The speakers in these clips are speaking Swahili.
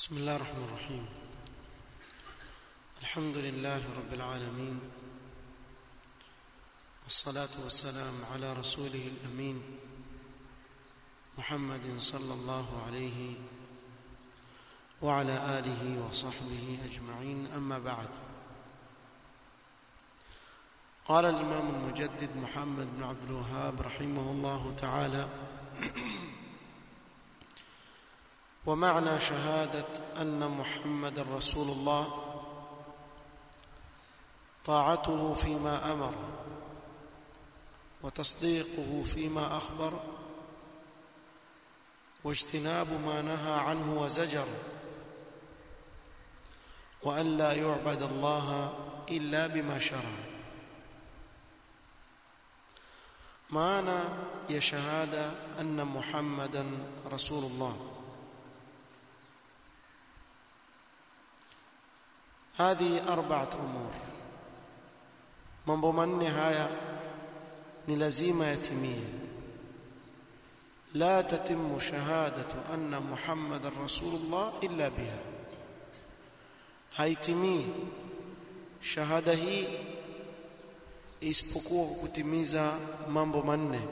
بسم الله الرحمن الرحيم الحمد لله رب العالمين والصلاة والسلام على رسوله الأمين محمد صلى الله عليه وعلى آله وصحبه أجمعين أما بعد قال الإمام المجدد محمد بن عبد الوهاب رحمه الله تعالى ومعنى شهادة أن محمد رسول الله طاعته فيما أمر وتصديقه فيما أخبر واجتناب ما نهى عنه وزجر وأن لا يعبد الله إلا بما شرع معنى يا شهادة أن محمدا رسول الله هذه أربعة أمور mambo manne haya ni lazima yatimie la tatimu shahadatu anna muhammadan rasulullah illa biha haitimii shahada hii isipokuwa kwa kutimiza mambo manne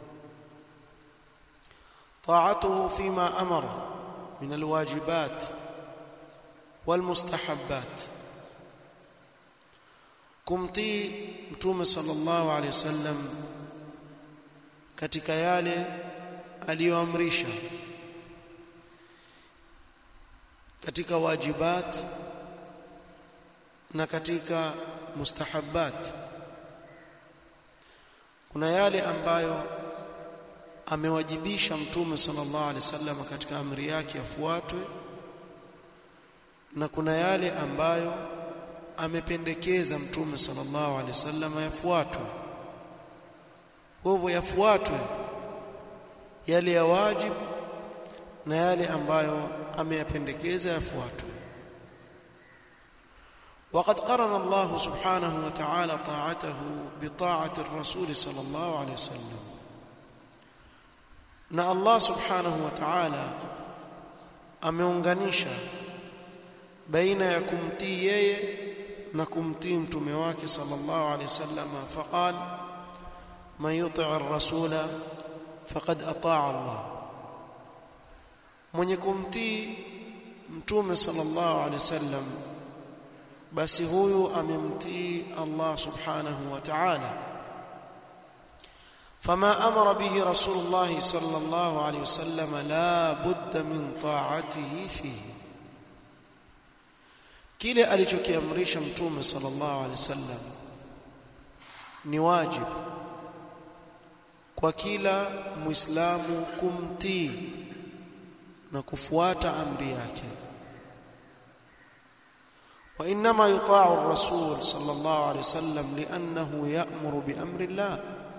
طاعته فيما امر من الواجبات والمستحبات kumtii mtume sallallahu alaihi wasallam katika yale aliyoamrisha katika wajibat na katika mustahabbat kuna yale ambayo amewajibisha mtume sallallahu alaihi wasallam katika amri yake yafuatwe na kuna yale ambayo amependekeza mtume sallallahu alaihi wasallam yafuatwe kwa hivyo yafuatwe yale ya wajibu na yale ambayo ameyapendekeza yafuatwe وقد قرن الله سبحانه وتعالى طاعته بطاعة الرسول صلى الله عليه وسلم na Allah subhanahu wa ta'ala ameunganisha baina ya kumtii yeye na kumtii mtume wake sallallahu alayhi wasallam faqal man yuti' ar-rasula faqad ata'a Allah mwenye kumtii mtume sallallahu alayhi wasallam basi huyu amemtii Allah subhanahu wa ta'ala فما امر به رسول الله صلى الله عليه وسلم لا بد من طاعته فيه kile alichokiamrisha mtume sallallahu alaihi wasallam ni wajibu kwa kila muislamu kumtii na kufuata amri yake wa inma yuta'u ar-rasul sallallahu alaihi wasallam li'annahu ya'muru bi amri Allah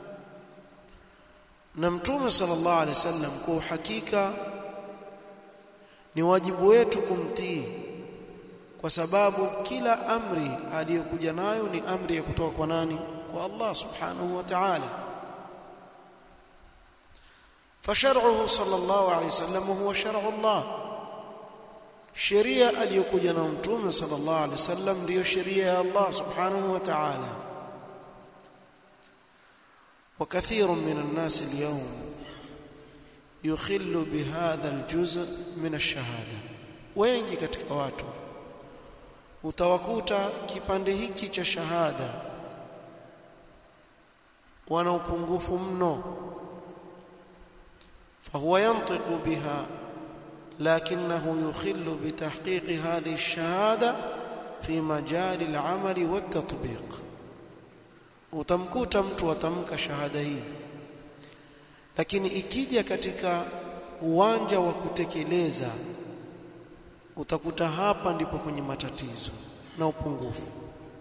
na mtume sallallahu alaihi wasallam kwa hakika ni wajibu wetu kumtii kwa sababu kila amri aliyokuja nayo ni amri ya kutoka kwa nani kwa Allah subhanahu wa ta'ala فشرعه صلى الله عليه وسلم هو شرع الله sheria aliyokuja na mtume sallallahu alaihi wasallam ndiyo sheria ya Allah subhanahu wa ta'ala وكثير من الناس اليوم يخل بهذا الجزء من الشهاده wengi katika watu utawakuta kipande hiki cha shahada wana upungufu mno فهو ينطق بها لكنه يخل بتحقيق هذه الشهاده في مجال العمل والتطبيق utamkuta mtu atamka shahada hii lakini ikija katika uwanja wa kutekeleza utakuta hapa ndipo kwenye matatizo na upungufu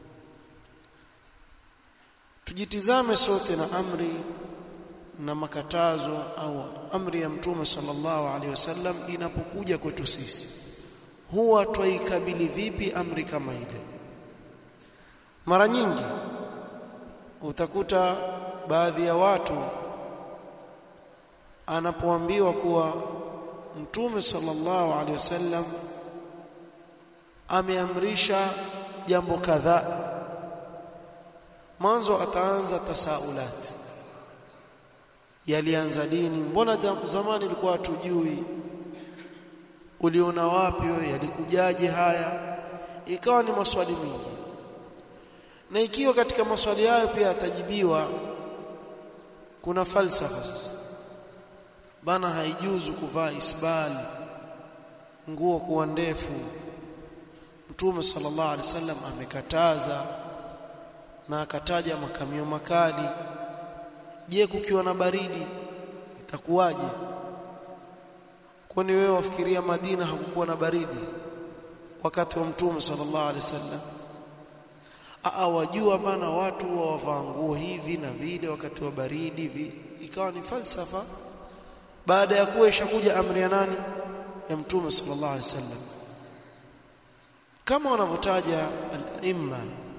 tujitizame sote na amri na makatazo au amri ya mtume sallallahu alaihi wasallam inapokuja kwetu sisi huwa twaikabili vipi amri kama ile mara nyingi utakuta baadhi ya watu anapoambiwa kuwa mtume sallallahu alaihi wasallam ameamrisha jambo kadhaa mwanzo ataanza tasaulat yalianza lini mbona zamani ilikuwa hatujui uliona wapi wewe yalikujaje haya ikawa ni maswali mingi na ikiwa katika maswali hayo pia atajibiwa kuna falsafa sasa bana haijuzu kuvaa isbal nguo kuwa ndefu mtume sallallahu alaihi wasallam amekataza na akataja makamio makali je kukiwa na baridi itakuwaje kwani wewe wafikiria Madina hakukuwa na baridi wakati wa mtume sallallahu alaihi wasallam aa wajua bana watu wavaa nguo hivi na vile wakati wa baridi vi. ikawa ni falsafa baada ya kuwa ishakuja amri ya nani ya mtume sallallahu alaihi wasallam kama wanavyotaja al-imma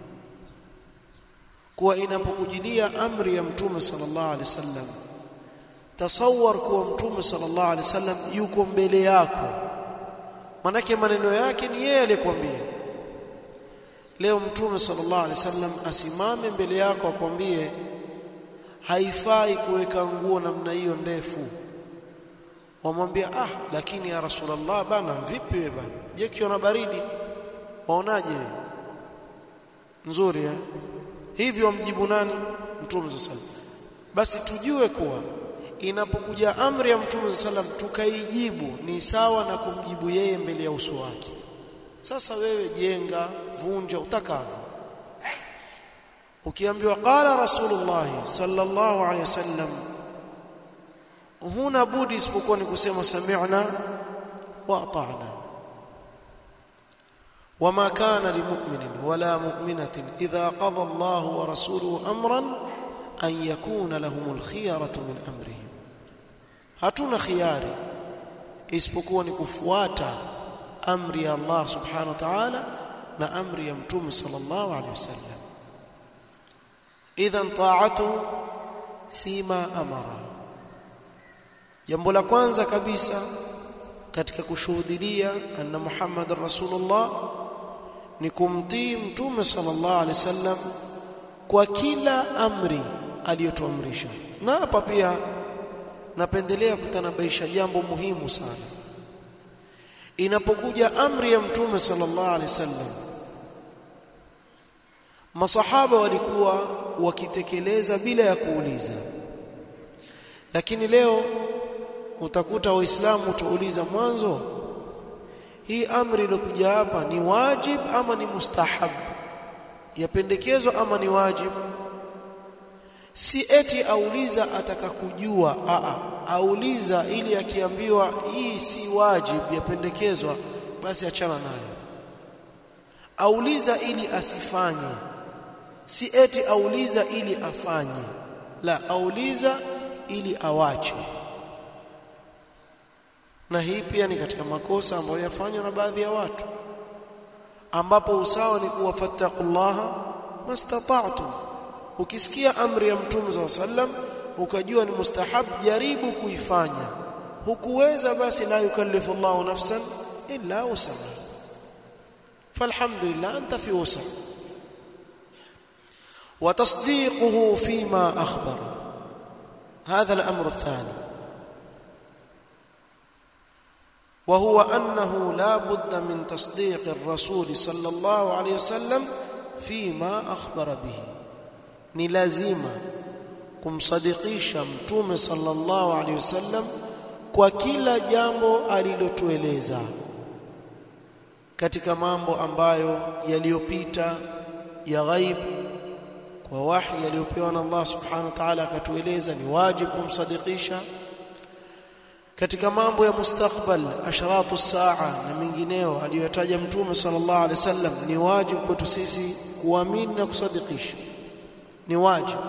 kuwa inapokujilia amri ya mtume sallallahu alaihi wasallam tasawwar kuwa mtume sallallahu alaihi wasallam yuko mbele yako manake maneno yake ni yeye aliyekwambia leo mtume sallallahu alaihi wasallam asimame mbele yako akwambie haifai kuweka nguo namna hiyo ndefu wamwambia ah lakini ya rasulullah bana vipi wewe bana je kiona baridi waonaje nzuri eh hivyo wamjibu nani mtume sallallahu alaihi basi tujue kuwa inapokuja amri ya mtume sallam tukaijibu ni sawa na kumjibu yeye mbele ya uso wake sasa wewe jenga vunja utakavyo ukiambiwa qala rasulullah sallallahu alaihi wasallam huna budi isipokuwa ni kusema sami'na wa ata'na وما كان لمؤمن ولا مؤمنة إذا قضى الله ورسوله أمرا أن يكون لهم الخيرة من أمرهم hatuna khiari isipokuwa ni kufuata amri ya Allah subhanahu wa ta'ala na amri ya mtume sallallahu alaihi wasallam idhan ta'atu fima amara jambo la kwanza kabisa katika kushuhudia anna Muhammadar Rasulullah ni kumtii mtume sallallahu alaihi wasallam kwa kila amri aliyotuamrisha na hapa pia napendelea kutanabaisha jambo muhimu sana inapokuja amri ya mtume sallallahu alaihi wasallam masahaba walikuwa wakitekeleza bila ya kuuliza lakini leo utakuta waislamu utauliza mwanzo hii amri iliyokuja hapa ni wajib ama ni mustahab yapendekezwa ama ni wajib si eti auliza ataka kujua a auliza ili akiambiwa hii si wajib yapendekezwa basi achana nayo auliza ili asifanye si eti auliza ili afanye la auliza ili awache na hii pia ni katika makosa ambayo yafanywa na baadhi ya watu ambapo usawa ni kuwa fattaqullaha mastata'tum ukisikia amri ya mtume za sallam ukajua ni mustahab jaribu kuifanya hukuweza basi la yukallifu Allahu nafsan illa wusaha falhamdulillah anta fi wusa وتصديقه فيما أخبر هذا الأمر الثاني وهو أنه لا بد من تصديق الرسول صلى الله عليه وسلم فيما أخبر به ni lazima kumsadikisha mtume sallallahu alaihi wasallam kwa kila jambo alilotueleza katika mambo ambayo yaliyopita ya ghaib kwa wahi yaliyopewa na Allah subhanahu wa ta'ala akatueleza ni wajibu kumsadikisha katika mambo ya mustakbal ashratu saa na mengineo aliyotaja mtume sallallahu alaihi wasallam ni wajibu kwetu sisi kuamini na kusadikisha ni wajibu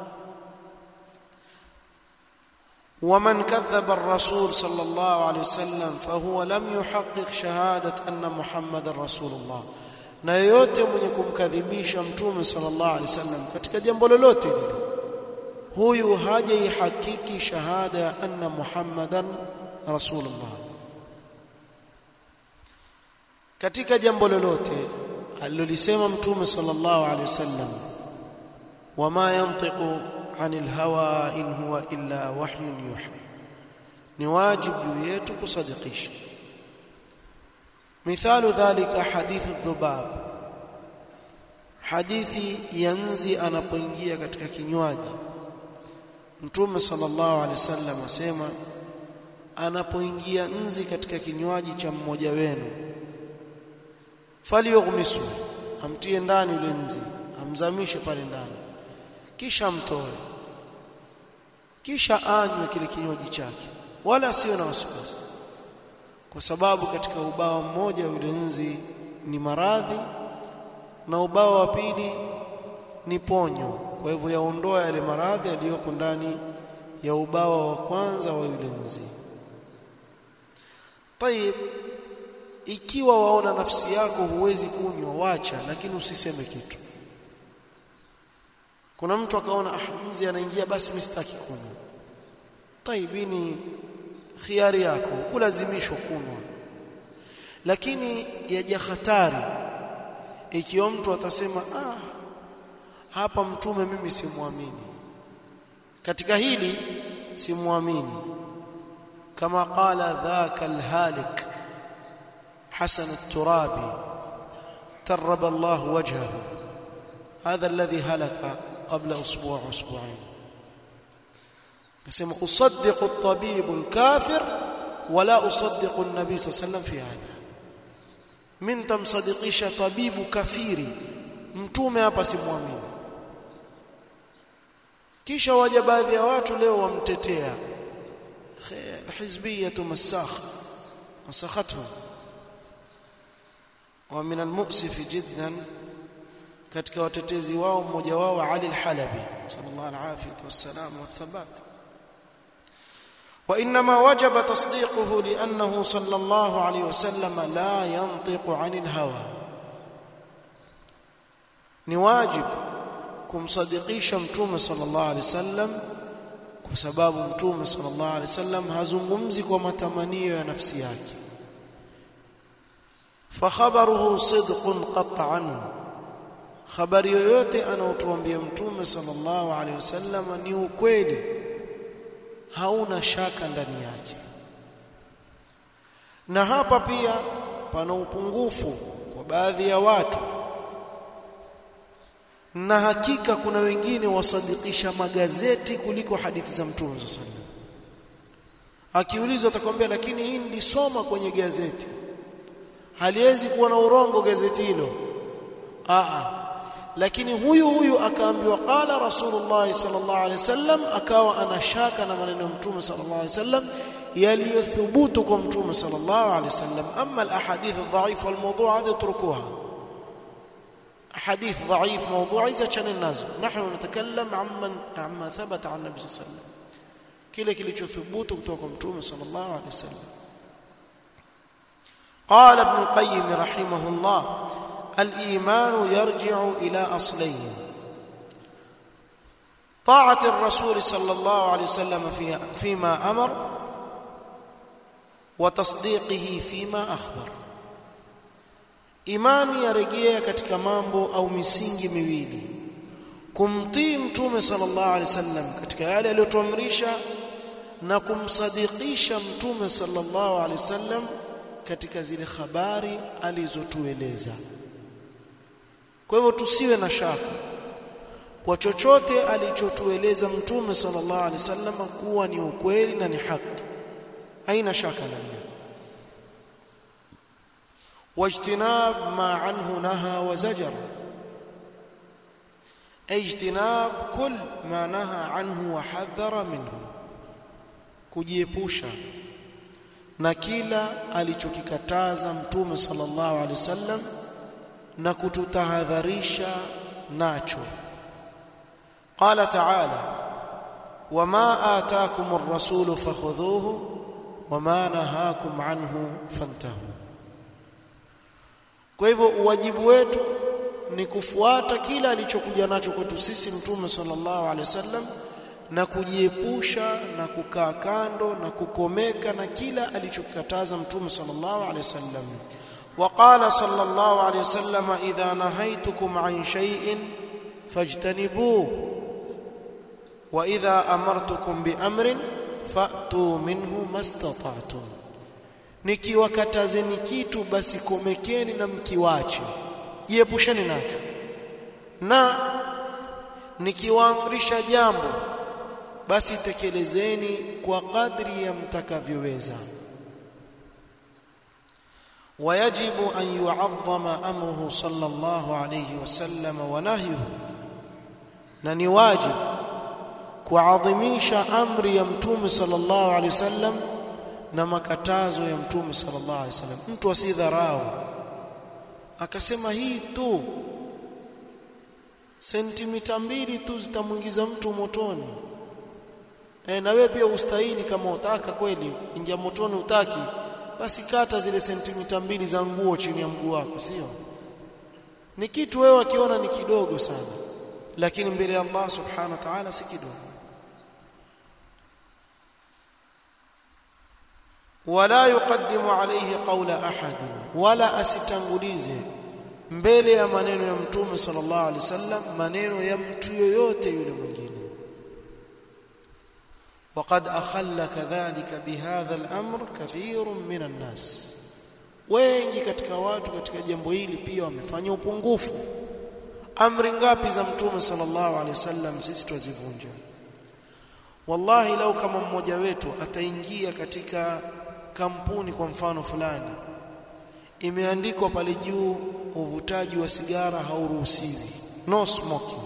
ومن كذب الرسول صلى الله عليه وسلم فهو لم يحقق شهادة أن محمد رسول الله na yoyote mwenye kumkadhibisha mtume sallallahu alaihi wasallam katika jambo lolote lile huyu hajaihakiki shahada ya anna muhammadan rasulullah katika jambo lolote alilolisema mtume sallallahu alaihi wasallam wama yantiqu anil hawa in huwa illa wahyun yuha ni wajibu juu yetu kusadikisha mithalu dhalika hadithu dhubab hadithi ya nzi anapoingia katika kinywaji mtume sallallahu alaihi wasallam asema anapoingia nzi katika kinywaji cha mmoja wenu falyughmisu amtie ndani yule nzi amzamishe pale ndani kisha mtoe kisha anywe kile kinywaji chake wala sio na wasiwasi kwa sababu katika ubao mmoja yule nzi ni maradhi na ubao wa pili ni ponyo kwa hivyo yaondoa yale maradhi yaliyoko ndani ya ubao wa kwanza wa yule nzi tayib ikiwa waona nafsi yako huwezi kunywa wacha lakini usiseme kitu kuna mtu akaona ah nzi anaingia basi mimi sitaki kunywa taibini khiari yako kulazimishwa kunywa lakini yaja hatari ikiwa mtu atasema ah hapa mtume mimi simwamini katika hili simwamini kama qala dhaka alhalik حسن الترابي ترب الله وجهه هذا الذي هلك قبل أسبوع أسبوعين كسم أصدق الطبيب الكافر ولا أصدق النبي صلى الله عليه وسلم في هذا من تمصدقيش طبيب كفيري mtume hapa simwamini kisha waja baadhi ya watu leo wamtetea alhizbiyatu masakh masakhathum ومن المؤسف جدا katika watetezi wao mmoja wao Ali al-Halabi sallallahu alayhi wasallam wathabat وانما وجب تصديقه لانه صلى الله عليه وسلم لا ينطق عن الهوى ni wajib kumsadikisha mtume sallallahu alayhi wasallam kwa sababu mtume sallallahu alayhi wasallam hazungumzi kwa matamanio ya nafsi yake فخبره صدق قطعا habari yoyote anaotuambia mtume sallallahu alaihi wasallam ni ukweli hauna shaka ndani yake na hapa pia pana upungufu kwa baadhi ya watu na hakika kuna wengine wasadikisha magazeti kuliko hadithi za mtume sallallahu alaihi wasallam akiulizwa atakwambia lakini hii nilisoma kwenye gazeti haliwezi kuwa na urongo gazeti hilo a lakini huyu huyu akaambiwa qala rasulullah sallallahu alaihi wasallam akawa anashaka na maneno ya mtume sallallahu alaihi wasallam yaliyothubutu kwa mtume sallallahu alaihi wasallam amma alahadith adhaif walmawdu' hadha utrukuha ahadith dhaif mawdu' hizi achane nazo nahnu natakallam amman amma thabata an nabi sallallahu alaihi wasallam kile kilichothubutu kutoka kwa mtume sallallahu alaihi wasallam قال ابن القيم رحمه الله الايمان يرجع الى اصلين طاعه الرسول صلى الله عليه وسلم في فيما امر وتصديقه فيما اخبر imani yarejea katika mambo au misingi miwili kumtii mtume sallallahu alaihi wasallam katika yale aliyotuamrisha na kumsadikisha mtume sallallahu alaihi wasallam katika zile habari alizotueleza kwa hivyo tusiwe na shaka kwa chochote alichotueleza mtume sallallahu alaihi wasallam kuwa ni ukweli na ni haki haina shaka ndani yake واجتناب ما عنه نهى وزجر اجتناب كل ما نهى عنه وحذر منه kujiepusha na kila alichokikataza mtume sallallahu alaihi wasallam na kututahadharisha nacho qala ta'ala wama ataakum ar-rasul fakhudhuhu wama nahakum anhu fantahu kwa hivyo wajibu wetu ni kufuata kila alichokuja nacho kwetu sisi mtume sallallahu alaihi wasallam na kujiepusha na kukaa kando na kukomeka na kila alichokataza mtume sallallahu alaihi wasallam وقال صلى الله عليه وسلم إذا نهيتكم عن شيء فاجتنبوه وإذا أمرتكم بأمر فأتوا منه ما استطعتم nikiwakatazeni kitu basi komekeni na mkiwache jiepusheni nacho na nikiwaamrisha jambo basi tekelezeni kwa kadri ya mtakavyoweza ويجب أن يعظم أمره صلى الله عليه وسلم ونهيه na ni wajib kuadhimisha amri ya mtume sallallahu alaihi wasallam na makatazo ya mtume sallallahu alaihi wasallam mtu asidharau akasema hii tu sentimita mbili tu zitamwingiza mtu motoni e, na wewe pia ustahili kama utaka kweli ingia motoni utaki basi kata zile sentimita mbili za nguo chini ya mguu wako sio ni kitu wewe akiona ni kidogo sana lakini mbele ya Allah subhanahu wa ta'ala si kidogo wala yuqaddimu alayhi qawla ahad wala asitangulize mbele ya maneno ya mtume sallallahu alaihi wasallam maneno ya mtu yoyote yule mwingine وقد أخل كذلك بهذا الأمر كثير من الناس wengi katika watu katika jambo hili pia wamefanya upungufu amri ngapi za mtume sallallahu alaihi wasallam sisi twazivunja wallahi lau kama mmoja wetu ataingia katika kampuni kwa mfano fulani imeandikwa pale juu uvutaji wa sigara hauruhusiwi no smoking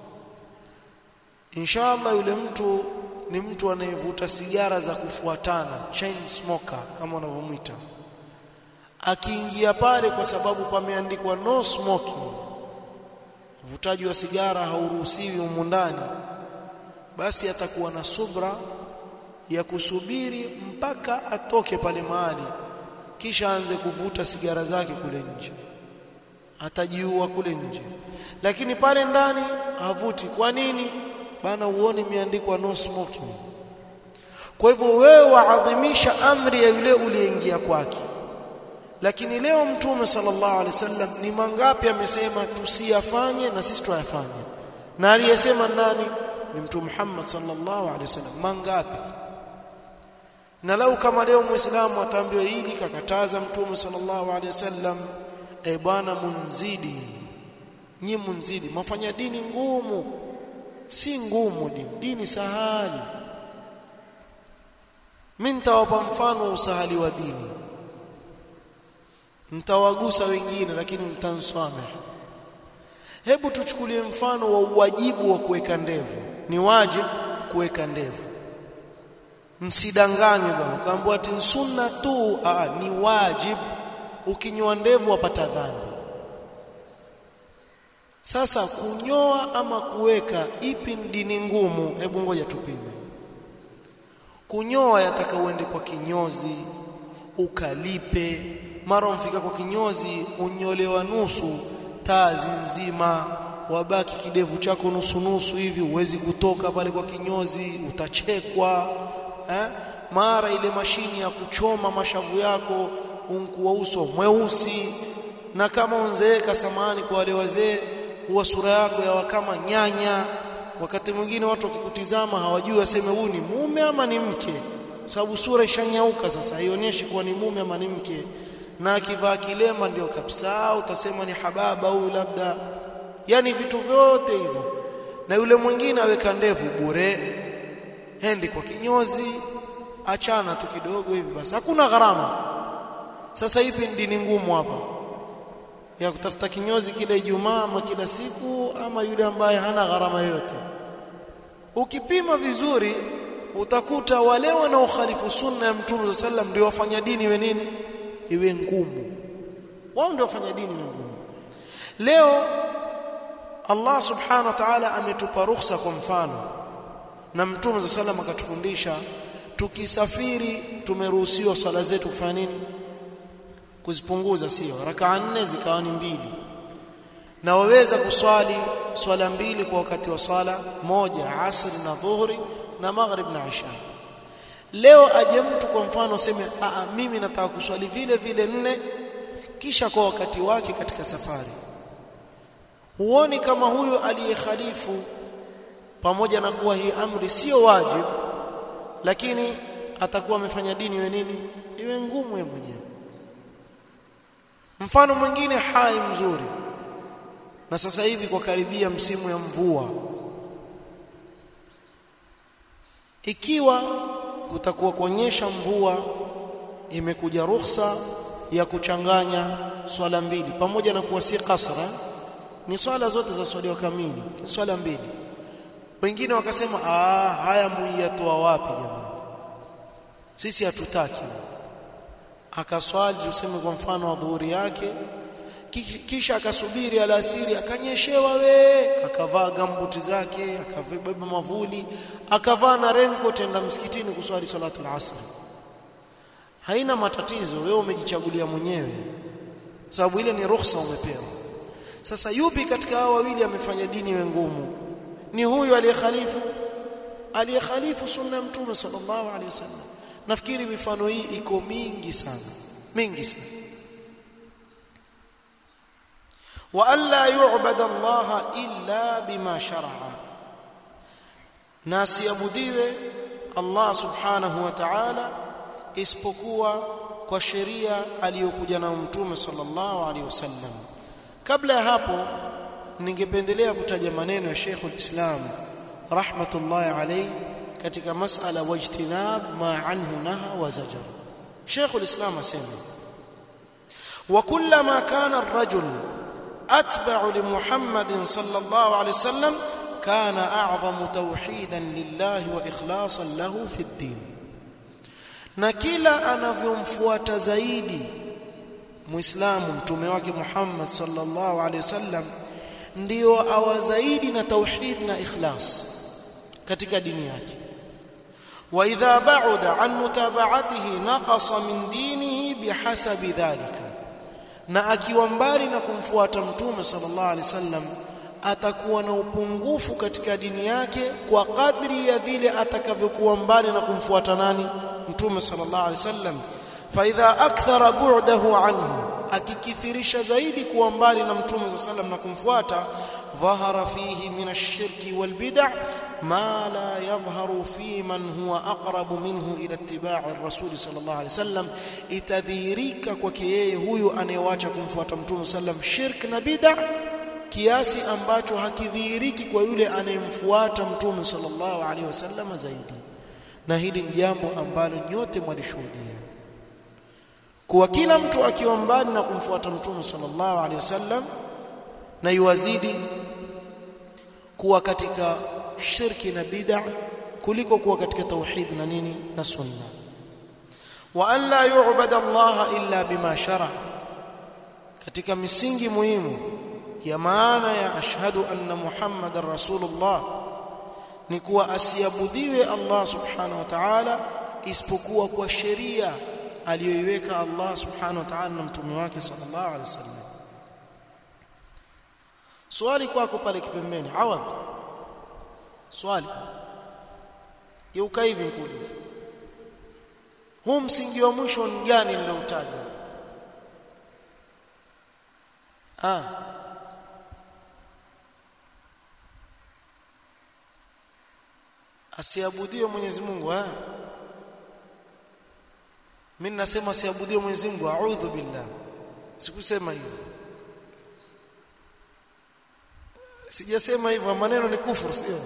inshallah yule mtu ni mtu anayevuta sigara za kufuatana chain smoker kama wanavyomwita akiingia pale kwa sababu pameandikwa no smoking uvutaji wa sigara hauruhusiwi humu ndani basi atakuwa na subra ya kusubiri mpaka atoke pale mahali kisha aanze kuvuta sigara zake kule nje atajiua kule nje lakini pale ndani havuti kwa nini bana uone imeandikwa no smoking kwa hivyo wewe waadhimisha amri ya yule uliyeingia kwake lakini leo mtume sallallahu alaihi wasallam ni mangapi amesema tusiyafanye na sisi tuyafanye na aliyesema nani ni mtume Muhammad sallallahu alaihi wasallam mangapi na lau kama leo muislamu ataambiwa hili kakataza mtume sallallahu alaihi wasallam e bwana munzidi nyi munzidi mafanya dini ngumu si ngumu dini dini sahali mimi nitawapa mfano wa usahali wa dini mtawagusa wengine lakini mtansamehe hebu tuchukulie mfano wa uwajibu wa kuweka ndevu ni wajibu kuweka ndevu msidanganywe bwana kaambiwa ati sunna tu aa, ni wajibu ukinyoa ndevu wapata dhambi sasa kunyoa ama kuweka ipi dini ngumu hebu ngoja tupime kunyoa yataka uende kwa kinyozi ukalipe mara umfika kwa kinyozi unyolewa nusu tazi nzima wabaki kidevu chako nusu nusu hivi uwezi kutoka pale kwa kinyozi utachekwa eh? mara ile mashini ya kuchoma mashavu yako unkuwa uso mweusi na kama unzeeka samani kwa wale wazee huwa sura yako yawa kama nyanya wakati mwingine watu wakikutizama hawajui waseme huyu ni mume ama ni mke sababu sura ishanyauka sasa haionyeshi kuwa ni mume ama ni mke na akivaa kilema ndio kabisa utasema ni hababa huyu labda yani vitu vyote hivyo na yule mwingine aweka ndevu bure hendi kwa kinyozi achana tu kidogo hivi basi hakuna gharama sasa ipi dini ngumu hapa ya kutafuta kinyozi kila Ijumaa ama kila siku ama yule ambaye hana gharama yoyote ukipima vizuri utakuta wale wanaokhalifu sunna ya mtume sallam ndio wafanya dini iwe nini iwe ngumu wao ndio wafanya dini iwe ngumu leo Allah subhanahu wa ta'ala ametupa ruhusa kwa mfano na mtume sallam akatufundisha tukisafiri tumeruhusiwa swala zetu kufanya nini kuzipunguza sio rakaa nne zikawa ni mbili na waweza kuswali swala mbili kwa wakati wa swala moja asri na dhuhuri na maghrib na isha leo aje mtu kwa mfano aseme a mimi nataka kuswali vile vile nne kisha kwa wakati wake katika safari huoni kama huyo aliyekhalifu pamoja na kuwa hii amri sio wajibu lakini atakuwa amefanya dini iwe nini iwe ngumu yeye mwenyewe mfano mwingine hai mzuri na sasa hivi kwa karibia msimu ya mvua ikiwa kutakuwa kuonyesha mvua imekuja ruhusa ya kuchanganya swala mbili pamoja na kuwa si kasra ni swala zote za swali kamili ni swala mbili wengine wakasema ah haya muiyatoa wapi jamani sisi hatutaki akaswali tuseme kwa mfano wa dhuhuri yake kisha akasubiri alasiri akanyeshewa we akavaa gambuti zake akabeba mavuli akavaa na raincoat enda msikitini kuswali salatu al-asr haina matatizo wewe umejichagulia mwenyewe sababu ile ni ruhusa umepewa sasa yupi katika hao wawili amefanya dini iwe ngumu ni huyu aliyekhalifu aliyekhalifu sunna ya mtume sallallahu alaihi wasallam nafikiri mifano hii iko mingi sana mingi sana wa alla yu'bada Allah illa bima shar'a na asiabudiwe Allah subhanahu wa ta'ala isipokuwa kwa sheria aliyokuja na mtume sallallahu alaihi wasallam kabla ya hapo ningependelea kutaja maneno ya Sheikh al-Islam rahmatullahi alayhi katika masala wajtinab ma anhu naha wa zajar Sheikh al-Islam asema wa kullama kana ar-rajul atba'u li Muhammadin sallallahu alayhi wasallam kana a'zamu tawhidan lillahi wa ikhlasan lahu fi ad-din na kila anavyomfuata zaidi muislamu mtume wake Muhammad sallallahu alaihi wasallam ndio awa zaidi na tauhid na ikhlas katika dini yake wa idha ba'uda an mutaba'atihi naqasa min dinihi bihasabi dhalika na akiwa mbali na kumfuata mtume sallallahu alaihi wasallam atakuwa na upungufu katika dini yake kwa kadri ya vile atakavyokuwa mbali na kumfuata nani mtume sallallahu alaihi wasallam fa idha akthara bu'dahu anhu akikithirisha zaidi kuwa mbali na mtume sallallahu alaihi wasallam na kumfuata dhahara fihi min ash-shirki wal bid'ah ma la yadhharu fi man huwa aqrabu minhu ila ittiba'i ar-rasul sallallahu alaihi wasallam itadhihirika kwake yeye huyu anayewacha kumfuata mtume sallam shirk na bid'ah kiasi ambacho hakidhihiriki kwa yule anayemfuata mtume sallallahu alaihi wasallam zaidi na hili ni jambo ambalo nyote mwalishuhudia kuwa kila mtu akiwa mbali na kumfuata mtume sallallahu alaihi wasallam na yuwazidi kuwa katika shirki na bid'a kuliko kuwa katika tauhid na nini na sunna wa an la yu'bada Allah illa bima shara katika misingi muhimu ya maana ya ashhadu anna muhammadar rasulullah ni kuwa asiabudiwe Allah subhanahu wa ta'ala isipokuwa kwa sheria aliyoiweka Allah subhanahu wa ta'ala na mtume wake sallallahu alaihi wasallam swali kwako pale kipembeni awadh swali geuka hivi nikuulize huu msingi wa mwisho ni gani niloutaja ah asiabudiwe Mwenyezi Mungu eh mimi nasema asiabudiwe Mwenyezi Mungu a'udhu billah sikusema hivyo sijasema hivyo maneno ni kufuru sio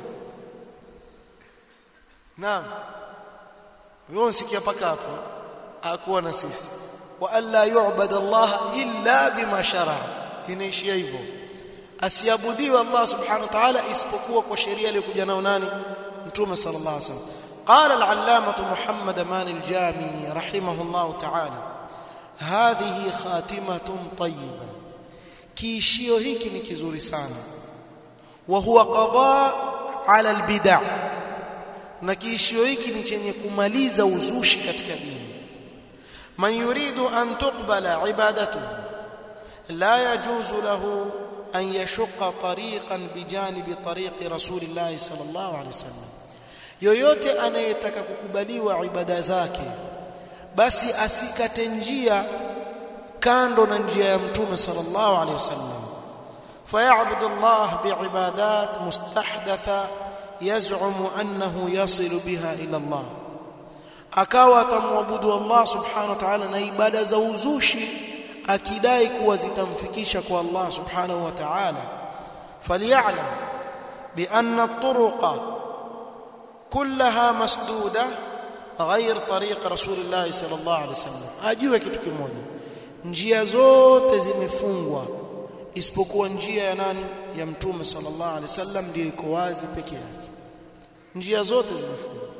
naam wewe unsikia paka hapo hakuwa na sisi wa alla yu'bad Allah illa bima shara inaishia hivyo asiabudiwe Allah subhanahu wa ta'ala isipokuwa kwa sheria aliyokuja nao nani mtume sallallahu alaihi wasallam قال العلامة محمد مان الجامي رحمه الله تعالى هذه خاتمة طيبة كيشيو hiki ni kizuri sana وهو قضاء على البدع na kiishio hiki ni chenye kumaliza uzushi katika dini man yuridu an tuqbala ibadatuhu la yajuzu lahu an yashqa tariqan bijanibi tariqi rasulillahi sallallahu alaihi wasallam yoyote anayetaka kukubaliwa ibada zake basi asikate njia kando na njia ya mtume sallallahu alaihi wasallam فيعبد الله بعبادات مستحدثه يزعم انه يصل بها الى الله akawa atamwabudu Allah subhanahu wa ta'ala na ibada za uzushi akidai kuwa zitamfikisha kwa Allah subhanahu wa ta'ala falyalam bi anna at-turuqa kullaha masduda غير طريق رسول الله صلى الله عليه وسلم ajue kitu kimoja njia zote zimefungwa isipokuwa njia ya nani ya mtume sallallahu alaihi wasallam ndio iko wazi peke yake njia zote zimefungwa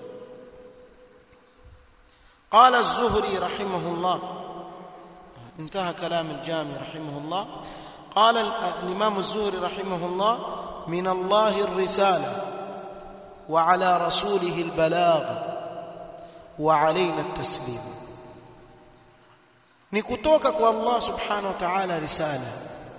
قال الزهري رحمه الله انتهى كلام الجامع رحمه الله قال الامام الزهري رحمه الله من الله الرساله وعلى رسوله البلاغ وعلينا التسليم ni kutoka kwa Allah subhanahu wa ta'ala risala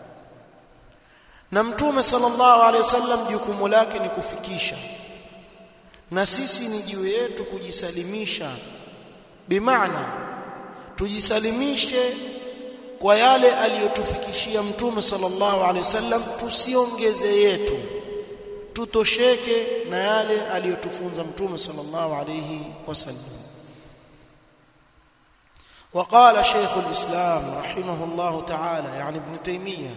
na mtume sallallahu alaihi wasallam jukumu lake ni kufikisha na sisi ni juu yetu kujisalimisha bimaana tujisalimishe kwa yale aliyotufikishia mtume sallallahu alaihi wasallam tusiongeze yetu tutosheke na yale aliyotufunza mtume sallallahu alaihi wasallam وقال شيخ الإسلام رحمه الله تعالى يعني ابن تيمية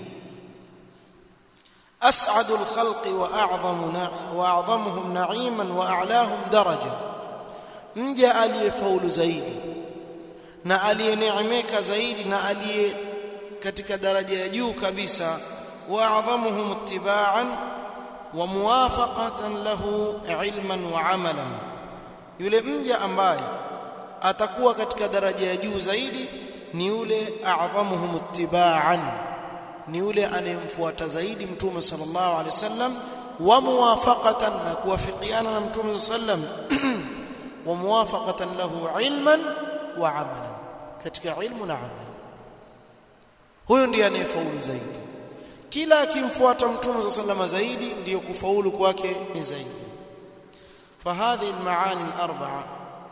أسعد الخلق وأعظم وأعظمهم نعيما وأعلاهم درجة mja aliyefaulu zaidi na aliyeneemeka zaidi na aliye katika daraja ya juu kabisa waadhamuhum ittiba'an wa muwafaqatan lahu ilman wa amalan yule mja ambaye atakuwa katika daraja ya juu zaidi ni yule a'dhamuhum ittiba'an ni yule anayemfuata zaidi mtume sallallahu alaihi wasallam wa muwafaqatan na kuwafikiana na mtume sallam wa muwafaqatan lahu ilman wa amalan katika ilmu na amal huyo ndiye anayefaulu zaidi kila akimfuata mtume sallallahu zaidi ndiyo kufaulu kwake ni zaidi فهذه المعاني الاربعه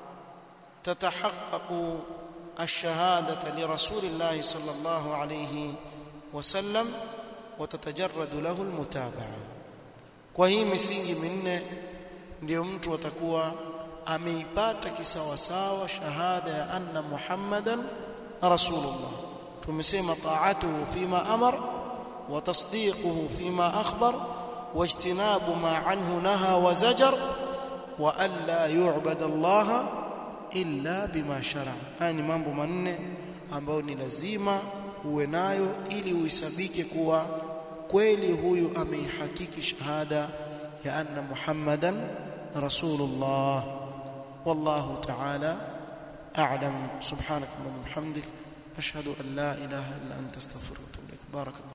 تتحقق الشهاده لرسول الله صلى الله عليه وسلم وتتجرد له المتابعه kwa hii misingi minne ndio mtu atakuwa ameipata kisawasawa shahada ya anna muhammadan rasulullah tumesema ta'atuhu fima amar wa tasdiquhu fima akhbar wajtinabu ma anhu naha wa zajar wa alla yu'bada allaha illa bima shara haya ni mambo manne ambayo ni lazima uwe nayo ili uisabike kuwa kweli huyu ameihakiki shahada ya anna muhammadan rasulullah wallahu ta'ala a'lam subhanak wa bihamdik ashhadu an la ilaha illa anta astaghfiruka wa atubu ilaik barakallahu